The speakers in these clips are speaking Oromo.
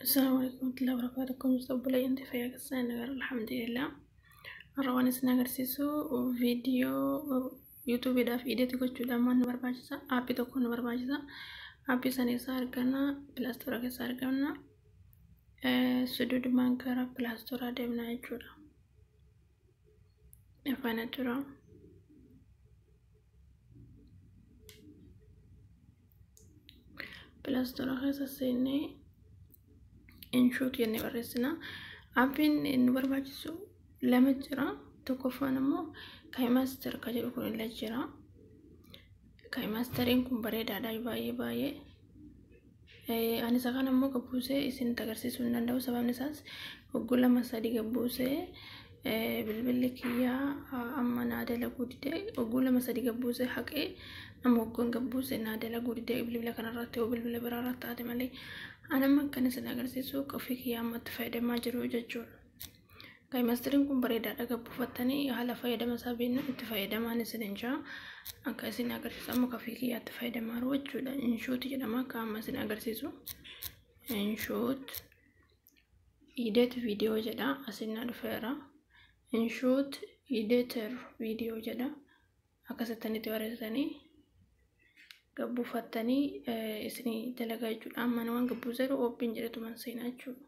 السلام عليكم ورحمة الله وبركاته كم مستقبلي انت في قصة نغير الحمد لله الروان سنغر سيسو فيديو يوتيوب دا في ايدي تقول جدا ما نبر باجسا ابي تكون نبر باجسا ابي ساني سارقنا بلاستورا كي سارقنا سدود مانكرا بلاستورا دمنا يجورا افانا جورا بلاستورا خيسا سيني inshuut jennee barreessina. Aappiin nu barbaachisu lama jira. Tokkoffaan immoo kaayimaastar kan jedhu kun illee jira. Kaayimaastariin kun bareedaadha baay'ee baay'ee. Ani isa kana immoo gabbuusee isinitti agarsiisuu hin danda'u. Sababni isaas hogguu lama sadii gabbuusee bilbilli kiyyaa amma naa dalaguu didee hogguu lama sadii gabbuusee haqee amma hoggoon gabbuusee naa dalaguu didee bilbila kanarratti yoo bilbila biraarratti taate malee anamma kan isin agarsiisu ofii kiyyaa amma itti fayyadamaa jiru jechuudha. Kaayimaastariin kun bareedaadha gabbuufattanii haala fayyadama isaa beekna itti fayyadamaan isin hin jaa akka isin agarsiisu amma ofii kiyyaa itti fayyadamaa jiru jechuudha. Inshuut jedhama akka amma isin agarsiisu. Inshuut iideet viidiyoo jedha asin na dhufeera. Inshuut iideeter viidiyoo jedha akkasittanitti barreessanii gabbuufattanii isinii dalagaa jechuudha. Amma waan gabbuusaa jiru ooppiin jedhetuman seenaa jechuudha.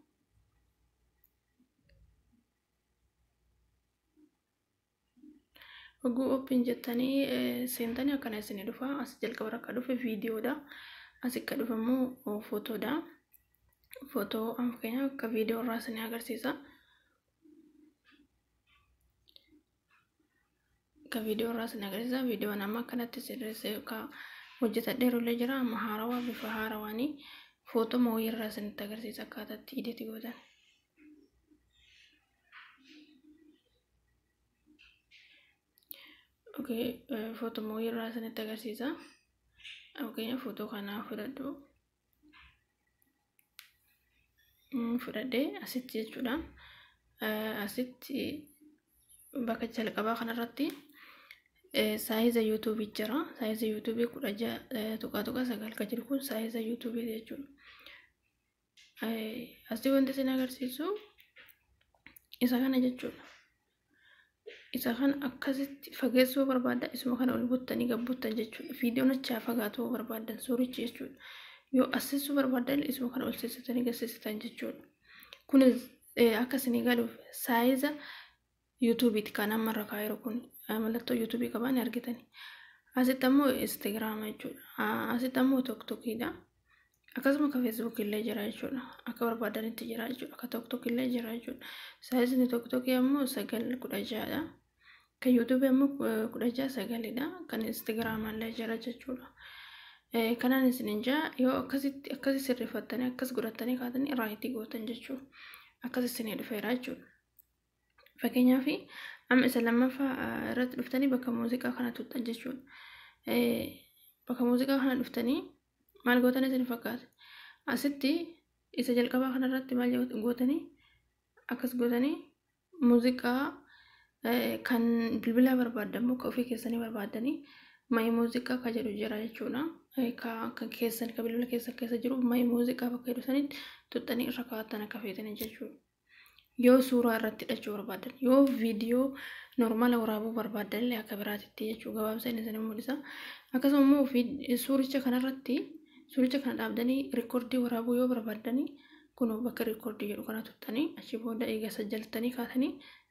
Hogguu ooppiin jettanii seentanii akkana isinii dhufa. As jalqaba akka dhufe viidiyoodha. As akka dhufe immoo footoodha. Footoo amma fakkeenyaaf akka viidiyoo irraa isinii agarsiisa. Akka viidiyoo irraa isinii agarsiisa. Viidiyoon amma akkanatti sirreessee hojjetadheeru illee jira amma haarawaa bifa haarawaanii footoo mooyii irraa isinitti agarsiisa akkaataatti iideeti gootan. Okay, footoo mooyii irraa isinitti agarsiisa. Fakkeenya footoo kanaa fudhadhu. Fudhadhee asitti jechuudha. Asitti bakka jalqabaa kanarratti saayiza yuutuubii jira. Saayiza yuutuubii kudha ja'a tuqaa tuqaa sagal kan jiru kun saayiza yuutuubii jechuudha. Asii wanti isin agarsiisu isa kana jechuudha. Isa kana akkasitti fageessuu barbaadda isuma kana ol buttanii gabbuttan jechuudha. Viidiyoon achaa fagaatuu barbaaddan suurichi jechuudha. Yoo assisuu barbaaddan isuma kana ol seessitanii gassisitan jechuudha. Kunis akka isinii galuuf saayiza yuutuubiiti kan amma irra kaa'eeru kun mallattoo yuutuubii qabaan argitani. Asitti ammoo instaagiraama jechuudha. Asitti ammoo tokkokiidha. Akkasuma akka feesbuuk illee jira jechuudha. Akka barbaadanitti jira jechuudha. Akka tokkok illee jira jechuudha. Saayizni tokkokii ammoo sagal kudha ja'adha. Kan yuutuubii ammoo kudha ja'a sagalidha. Kan instaagiraama illee jira jechuudha. Kanaan isin jaa yoo akkasitti akkasi sirreeffattanii akkas godhattanii kaatanii raayitii gootan jechuudha. Akkas isinii dhufeera jechuudha. Fakkeenyaaf amma isa lammaffaa irratti dhuftanii bakka muuziqaa kana tuttan jechuudha. Bakka muuziqaa kana dhuftanii maal gootan isin fakkaata? Asitti isa jalqabaa kanarratti maal gootanii akkas gootanii muuziqaa kan bilbilaa barbaaddan immoo kan ofii keessanii barbaaddanii ma'i muuziqaa kan jedhu jira jechuudha. Kan keessan kan bilbila keessa keessa jiru ma'i muuziqaa bakka jedhu sanitti tuttanii irra kaa'attan akka feetanii jechuudha. yoo suuraa irratti hidhachuu barbaadan yoo viidiyoo normaala waraabuu barbaadan illee akka biraatitti jechuu gabaabsa inni isin mul'isa akkasuma immoo suuricha kanarratti suuricha kana dhaabdanii rikoordii waraabuu yoo barbaadanii kun bakka rikoordii jedhu kana tuttanii achi booda eega sajjaltanii kaatanii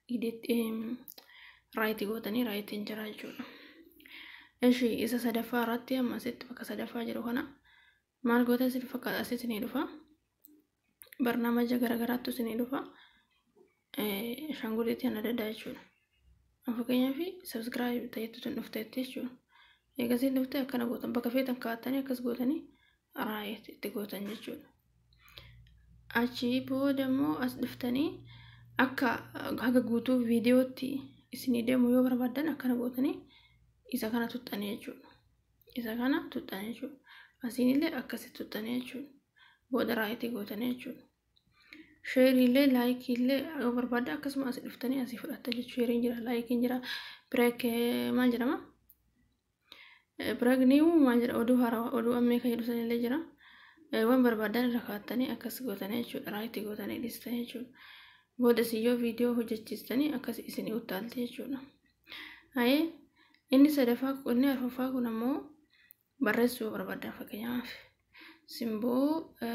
raayitii gootanii raayitiin jira jechuudha. Ishi isa sadaffaa irratti amma asitti bakka sadaffaa jedhu kana maal goota isin fakkaata asitti ni dhufa barnaamaja garaagaraattu isin dhufa. ashaanguliitii ana daddaa jechuudha. Fakkeenyaaf sabskiraayib ta'etu tun dhufteetti jechuudha. Eegasiin dhuftee akkana gootan bakka feetan kaa'attanii akkas gootanii raayit itti gootan jechuudha. Achi booda immoo as dhuftanii akka haga guutuu viidiyootti isinii deemu yoo barbaaddan akkana gootanii isa kana tuttanii jechuudha. Isa kana tuttanii jechuudha. Asiinillee akkasitti tuttanii jechuudha. Booda raayitii gootanii jechuudha. sheeriillee laayikiillee yoo barbaadde akkasuma asii dhuftanii asii fudhatta jechuudha. Sheeriin jira, laayikiin jira, bireek maal jedhama? Bireek niiwuu maal jedha oduu haarawaa oduu ammee kan jedhu sanillee jira. waan barbaadan irra kaa'attanii akkas gootanii jechuudha raayitii gootanii dhiistanii jechuudha booda siyyoo viidiyoo hojjechiistanii akkas isinii uttaalti jechuudha hayee inni sadaffaa inni arfaffaa kun ammoo barreessuu barbaadan fakkeenyaaf simboo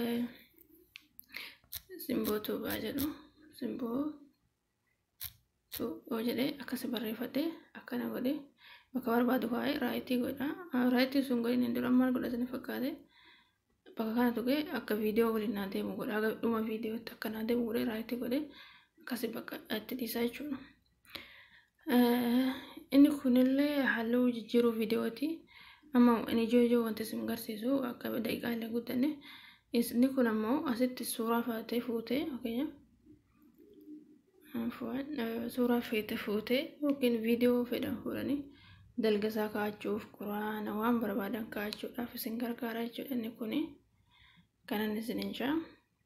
simboo tuubaa jedhu simboo tuuboo jedhee akkas barreeffadhee akkana godhee bakka barbaadu kaa'ee raayitii godha raayitii sun godhin hin dura maal godhatanii fakkaate bakka kana tuqee akka viidiyoo waliin naa deemu godha aga dhuma viidiyootti akka naa deemu godhee raayitii godhee akkasi bakka itti dhiisaa jechuudha. Inni kunillee halluu jijjiiruu viidiyooti. Amma inni ijoo ijoo wanti isin agarsiisu akka daqiiqaa illee guddanne. Inni kun ammoo asitti suuraa faatee fuutee suuraa feete fuutee yookiin viidiyoo fedhan fuudhanii dalgasaa kaa'achuuf quraana waan barbaadan kaa'achuudhaaf isin gargaara jechuudha inni kuni kanan isin hin jaa.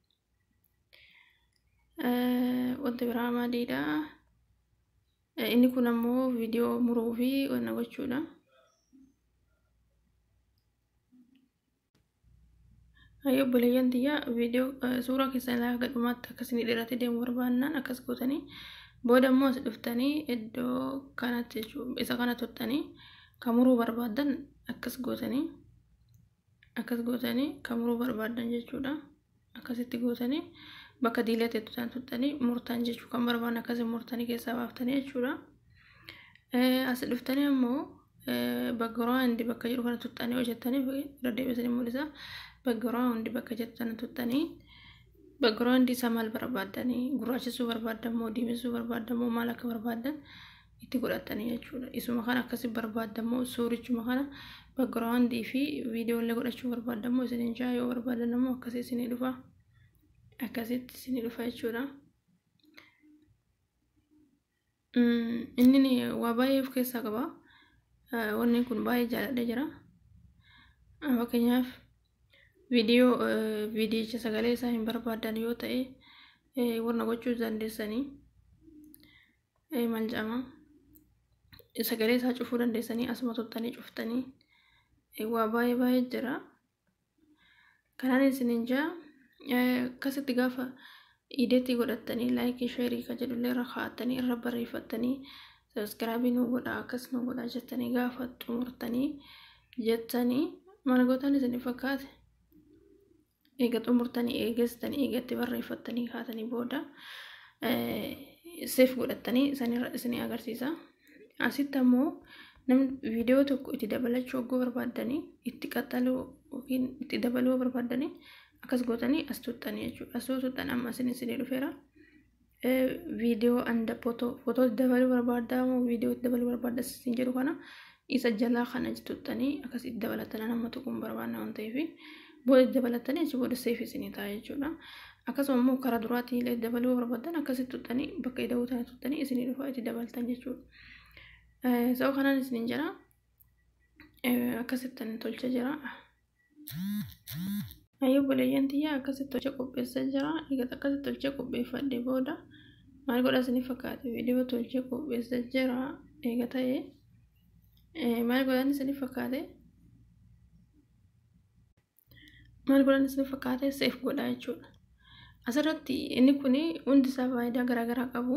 Wanti biraa maaliidha? Inni kun ammoo viidiyoo muruu fi wanna gochuudha. Hayyoo obboleeyyan tiyyaa viidiyoo suuraa keessan ilaa haga dhumaatti akkasii dheeratee deemu barbaannaan akkas gootanii booda immoo as dhuftanii iddoo kanatti isa kana tuttanii kan muruu barbaadan akkas gootanii akkas gootanii kan muruu barbaadan jechuudha. Akkasitti gootanii bakka diilee tutan tuttanii murtan jechuu kan barbaadan akkasii murtanii keessaa baaftanii jechuudha. As dhuftanii ammoo background bakka jiru kana tuttanii hojjettanii irra deebisanii mul'isa. background bakka jettu sana tuttanii background isa maal barbaadanii gurraachisuu barbaadan moo diimessuu barbaadan moo maal akka barbaadan itti godhatanii jechuudha. Isuma kana akkasi barbaadan moo suurichuma kana background fi viidiyoolee godhachuu barbaadan moo isin jaa yoo barbaadan immoo akkasii isinii dhufa. Akkasitti isinii dhufa jechuudha. Inni waa baay'ee of keessaa qaba. Wanni kun baay'ee jaalladhee jira. Fakkeenyaaf viidiyoo viidiyicha sagalee isaa hin barbaadan yoo ta'e warna gochuu dandeessanii maal jedhama sagalee isaa cufuu dandeessanii asuma tuttanii cuftanii waa baay'ee baay'ee jira. Kanaan isinin jaa akkasitti gaafa ideetti godhattanii laayikii sheerii kan jedhullee irra kaa'attanii irra barreeffattanii sabiskiraabii nu godhaa akkas nu godhaa jettanii gaafa xumurtanii jettanii maal gootan isin fakkaate. eega xumurtanii eegeessitanii eegatti barreeffattanii kaatanii booda seef godhattanii isinii agarsiisa. Asitti ammoo namni viidiyoo tokko itti dabalachuu hogguu barbaadanii itti qaxxaluu yookiin itti dabaluu barbaadanii akkas gootanii as tuttanii jechuudha. As tuttan amma isin isinii dhufeera. Viidiyoo anda footoo footoo dabaluu barbaaddaa moo viidiyoo dabaluu barbaadda isin jedhu kana isa jalaa kana tuttanii akkas itti dabalatanii nama tuquun barbaadna waan ta'eef. booda dabalatanii achi booda seef isinii ta'a jechuudha. Akkasuma immoo karaa duraatii illee dabaluu barbaadan akkasitti tuttanii bakka ida'uu tana tuttanii isinii dhufa itti dabaltan jechuudha. Sababa kanaan isiniin jira akkasitti tolcha jira. Hayyuu buleeyyan tiyyaa akkasitti tolcha qopheessaa jira. Egaa akkasitti tolcha qopheeffadhee booda maal godha isinii fakkaate viidiyoo tolcha qopheessaa jira. Egaa ta'ee maal godhan isinii fakkaate. maal godhan isin fakkaate seef godha jechuudha. Asirratti inni kun hundi isaa faayidaa garaagaraa qabu.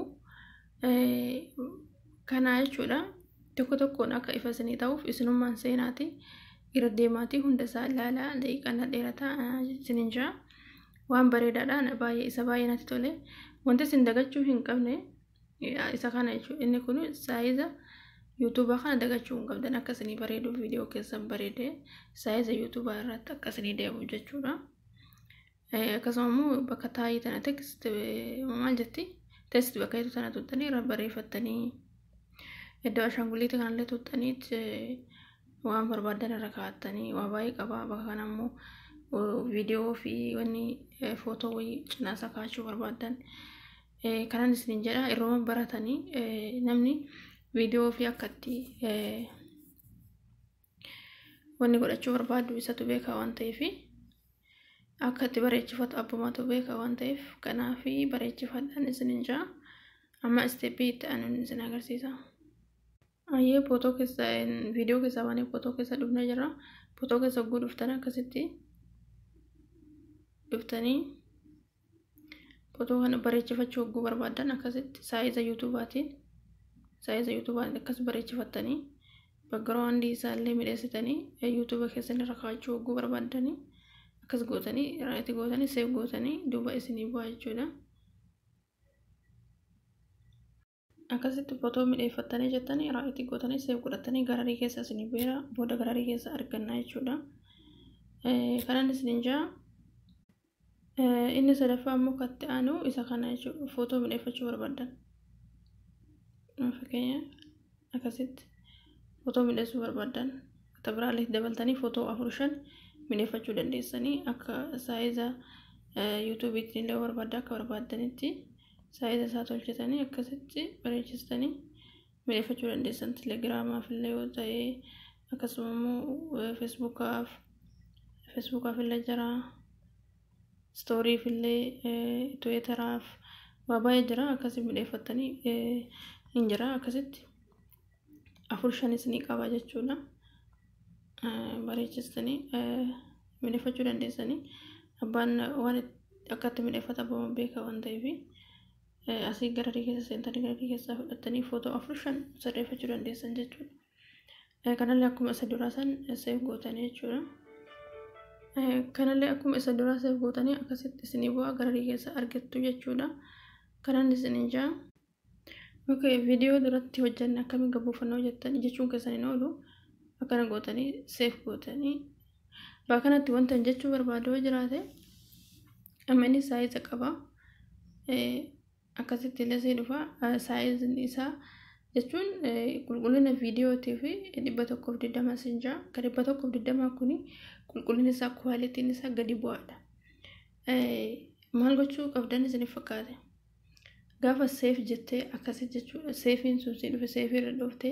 Kana jechuudha tokko tokkoon akka ifa isinii ta'uuf isinummaan seenaati irra deemaatii hunda isaa ilaalaa daqiiqaa dheerataa isiniin jira. Waan bareedaadhaan baay'ee isa baay'ee natti tole. Wanti isin dagachuu hin qabne isa kana jechuudha. Inni kun saayiza yuutuubaa kana dagachuu hin qabdan akka isinii bareeduuf viidiyoo keessan bareedee saayiza yuutuubaa irratti akka isinii deemu jechuudha. Akkasuma immoo bakka taa'ii tana tekst maal jetti tekst bakka hedduu tana tuttanii irra barreeffattanii iddoo ashaanguliitii kanallee tuttanii waan barbaadan irra kaa'attanii waa baay'ee qaba bakka kana immoo viidiyoo fi wanni footoo wayii cinaasaa kaa'achuu barbaadan kanan isiniin jedha yeroo baratanii namni viidiyoo fi akkatti wanni godhachuu barbaadu isatu beeka waan ta'eef akka itti bareechifatu abbumatu beeka waan ta'eef kanaaf bareechifadhaan isiniin jaa amma isteeppii itti aanuun isin agarsiisa. Ayyee footoo keessa viidiyoo keessaa baanee footoo keessa dhufnee jirra. Footoo keessa hogguu dhuftan akkasitti dhuftanii footoo kana bareechifachuu hogguu barbaadan akkasitti saayiza yuutuubaatiin saayiza yuutuubaatiin akkas bareechifattanii baggaraawandii isaallee midheessitanii yuutuuba keessan irra kaa'achuu hogguu barbaadanii akkas gootanii raayiti gootanii seef gootanii duuba isinii bu'aa jechuudha. akkasitti footoo midheeffattanii jettanii raayiti gootanii seef godhatanii gararii keessa isinii beera booda gararii keessa argannaa jechuudha. Kanan isiniin jaa inni sadaffaa immoo katti aanu isa kana jechuudha footoo midheeffachuu barbaadan. Fakkeenya akkasitti footoo midheessuu barbaadan akka biraallee dabaltanii footoo afur shan midheeffachuu dandeessanii akka saayiza yuutuubiitiin illee barbaadda akka barbaadanitti saayiza isaa tolchatanii akkasitti bareechistanii midheeffachuu dandeessan telegiraamaaf illee yoo ta'e akkasuma immoo feesbuukaaf feesbuukaaf illee jira stooriif illee tiweetaraaf waa baay'ee jira akkasii midheeffattanii hin jira akkasitti afur shanis ni qaba jechuudha bareechistanii midheeffachuu dandeessanii abbaan waan akkatti midheeffatamu beeka waan ta'eef asii gararii keessa seentanii gararii keessaa fudhattanii footoo afur shan sirreeffachuu dandeessan jechuudha. Kanallee akkuma isa duraa san seef gootanii jechuudha. Kanallee akkuma isa duraa seef gootanii akkasitti isinii bu'aa gararii keessa argattu jechuudha. Kanan isiniin jaa. Okay, viidiyoo duratti hojjanne akkamiin gabbuufannoo jettan jechuun keessaniin oolu akkana gootanii seef gootanii bakka kanatti wanta jechuu barbaadu yoo jiraate amma inni saayiza qaba. akkasitti illee sii dhufa saayizin isaa jechuun qulqullina viidiyootii fi dhibba tokkoof digdama siin jira ka dhibba tokkoof digdamaa kun qulqullinni isaa kwaalitiin isaa gadi bu'aadha. Maal gochuu qabdan isiniif fakkaate gaafa seef jettee akkasi jechuudha seefiin sun sii dhufe seefii irra dhooftee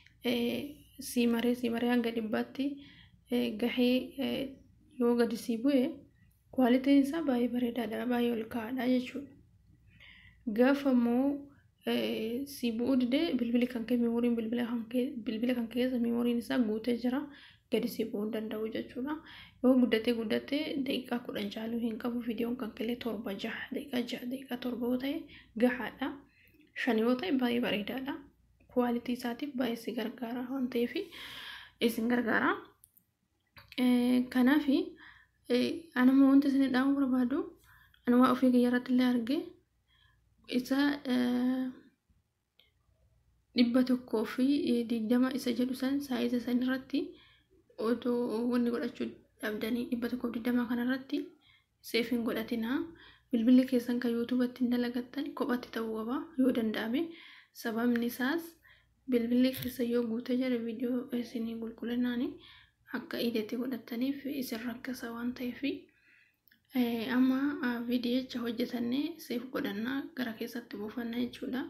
sii maree sii maree hanga dhibbaatti gahee yoo gadi sii bu'e kwaalitiin isaa baay'ee bareedaadha baay'ee ol ka'aadha jechuudha. gaafa immoo si bu'uu didee bilbili kan kee meemoriin bilbila kan keessa meemoriin isaa guutee jira gadi si bu'uu hin danda'u jechuudha. Yoo guddatee guddatee daqiiqaa kudhan caaluu hin qabu viidiyoon kan kelee torba jaha daqiiqaa jaha daqiiqaa torba yoo ta'e gahaadha. Shan yoo ta'e baay'ee bareedaadha. Kwaalitii isaatiif baay'ee si gargaara waan ta'eef isin gargaara. Kanaaf anuma wanti isin dhaamuu barbaadu anuma ofii kiyya irratti illee argee isa dhibba tokkoo fi digdama isa jedhu san saayiza san irratti otoo wanni godhachuu dhabdanii dhibba tokkoof digdama kana irratti seef hin godhatinaa bilbilli keessan kan yuutuubatti hin dalagattan kophatti ta'uu qaba yoo danda'ame sababni isaas bilbilli keessa yoo guutee jira viidiyoo isinii qulqullinaan akka ideetti godhataniif isin rakkisa waan ta'eef amma viidiyicha hojjetannee seef godhannaa gara keessatti buufanna jechuudha.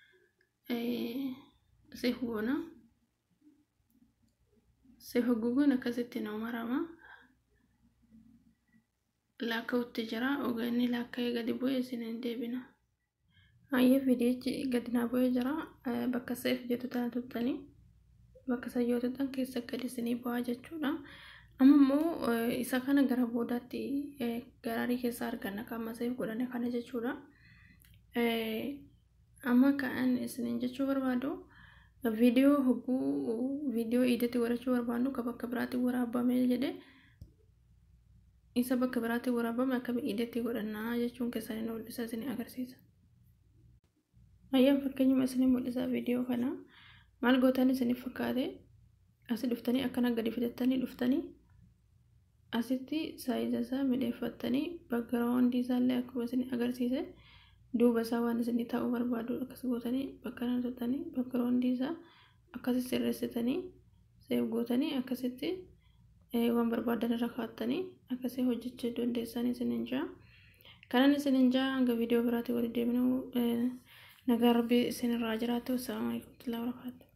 Seef goona. Seef haguuguun akkasitti nama marama. Laakka'utti jira. Ogeeyyiin laakka'ee gadi bu'ee isin hin deebina. Hayyee viidiyichi gadi naa bu'ee jira. Bakka seef jettu tana tuttanii bakka sayyoo tuttan keessa gadi isinii bu'aa jechuudha. amma immoo isa kana gara boodaatti gararii keessa arganna kan seef godhane kana jechuudha. Amma kan isiniin jechuu barbaadu viidiyoo hogguu viidiyoo iidetti godhachuu barbaadu kan bakka biraatti waraabame jedhe isa bakka biraatti waraabame akkami iidetti godhannaa jechuun keessaniin mul'isa isin agarsiisa. Ayyaan fakkeenyuma isin mul'isa viidiyoo kana maal gootan isiniif fakkaate asii dhuftanii akkana gadi fidattanii dhuftanii asitti saayiza isaa midheeffattanii baggaraawandii isaallee akkuma isin agarsiise duuba isaa waan isin taa'uu barbaadu akkas gootanii bakka kana tuttanii baggaraawandii isaa akkasi sirreessitanii seef gootanii akkasitti waan barbaadan irra kaa'attanii akkasii hojjechuu dandeessan isin hin jaa. Kanan isin hin jaa hanga viidiyoo biraatti walitti deebinu nagaa rabbii isin irraa jiraatu. Assalamu alaikum warahmatullahi wabarakatuh.